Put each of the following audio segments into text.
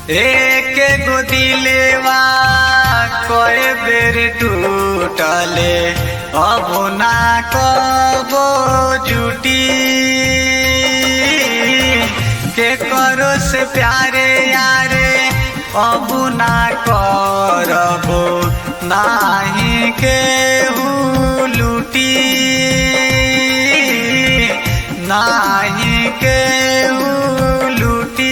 एक गो दिलेवा कए बेर टूटले अब ना कबो जुटी के करो से प्यारे यारे अब ना करबो नाही के लूटी नाही के लूटी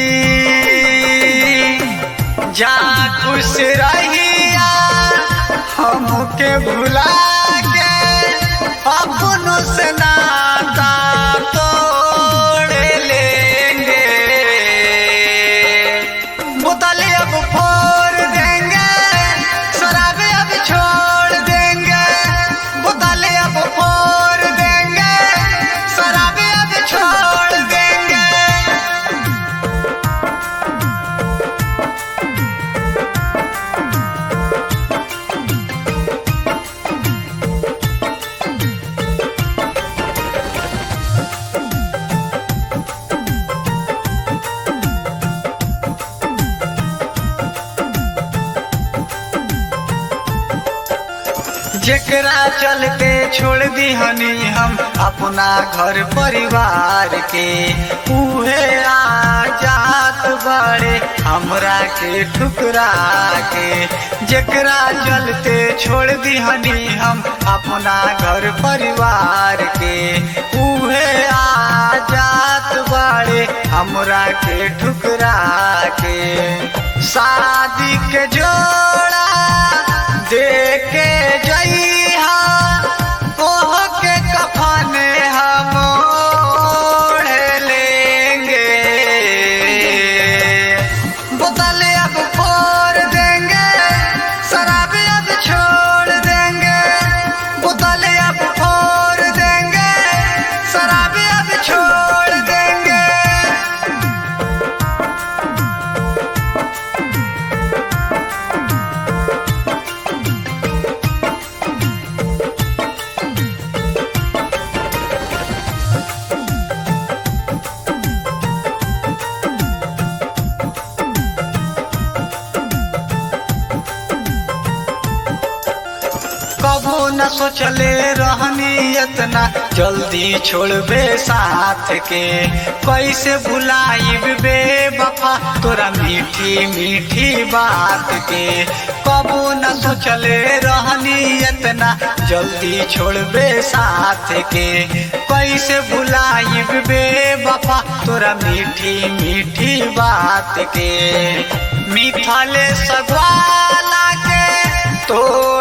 जा खुश रहिया हमके भुला के अपनों से नाता तोड़ लेंगे बोतलें अब फोड़ देंगे शराबे अब छोड़ देंगे बोतलें अब फोड़ देंगे शराबे अब छोड़ देंगे जेकरा चलते छोड़ दी हनी हम अपना घर परिवार के उहे आ जात बड़े हमरा के ठुकरा के जेकरा चलते छोड़ दी हनी हम अपना घर परिवार के उहे आ जात बड़े हमरा के ठुकरा के शादी के जोड़ा देके जइहा ओह के कफन हम ओढ़ लेंगे बोतल अब फोड़ देंगे शराब अब छोड़ देंगे बोतल अब फोड़ देंगे शराब अब छोड़ देंगे कबो न सोचले रहनी इतना जल्दी छोड़बे साथ के कैसे भुलाइब बे बफा तोरा मीठी मीठी बात के कबो न सोचले रहनी इतना जल्दी छोड़बे साथ के कैसे भुलाइब बे बफा तोरा मीठी मीठी बात के मिथले सगवाला के तो